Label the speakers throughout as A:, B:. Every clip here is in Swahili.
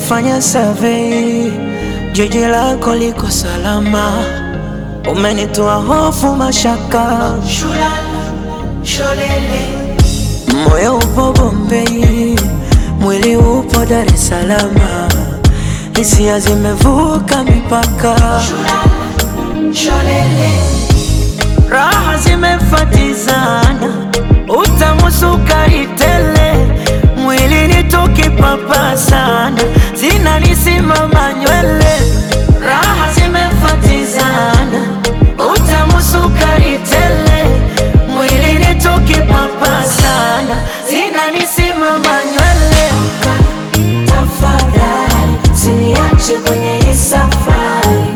A: Nimefanya survey, jiji lako liko salama, umenitoa hofu, mashaka, moyo upo Bombei, mwili upo Dar es Salaam, hisia zimevuka mipaka, raha zimefatizana, utamu sukari tele, mwili ni tukipapa sana, zinanisimama nywele, raha zimefatizana, utamu sukari tele, mwili ni tukipapa sana, zinanisimama nywele. Tafadhali usiniache kwenye hii safari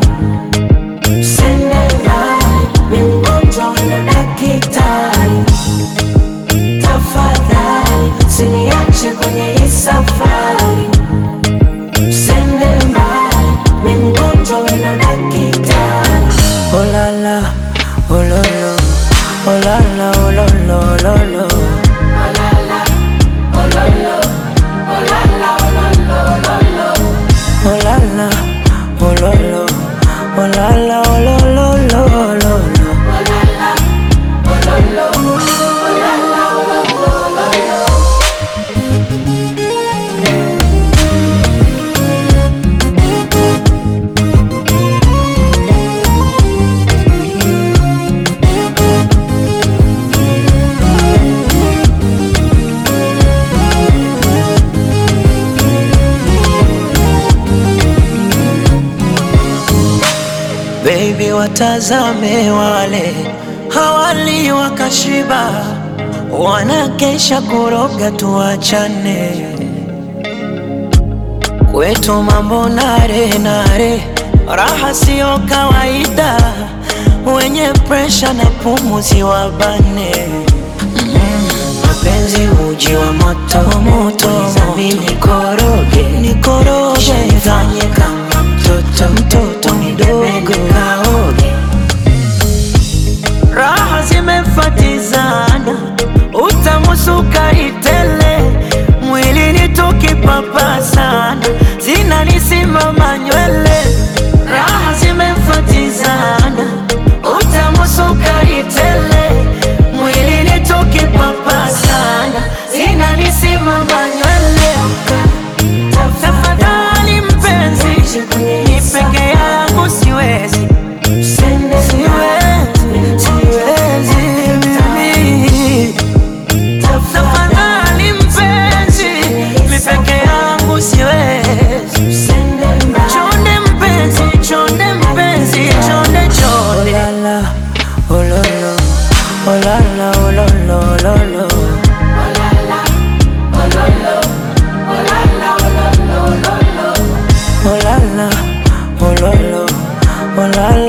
A: Tafadhali usiniache kwenye hii safari, usende mbali, mi mgonjwa wena dakitari. Oh la la, oh lo lo, oh la la, oh lo lo, oh lo lo. Oh la la, oh lo lo, oh la la, oh lo lo, lo lo lo. Baby, watazame wale hawali wakashiba, wanakesha kuroga, tuachane kwetu mambo nare nare, raha siyo kawaida, wenye presha na pumuzi wabane mapenzi uji wa moto moto, mimi nikoroge nikoroge, nifanye kama mtoto mtoto mdogo kaoge, raha zimefatizana, utamu sukari tele, mwili ni tukipapa sana, zinanisimama nywele, raha zimefatizana, utamu sukari tele, mwili ni tukipapa sana, zinanisimama nywele. Tafadhali mpenzi, ni peke yangu siwezi, siwezi, siwezi mimi. Tafadhali mpenzi, mi peke yangu siwezi. Chonde mpenzi, chonde mpenzi, chonde chonde. Oh la la, oh lo lo, oh la la, oh lo lo, lo lo. Oh la la, oh lo lo, oh la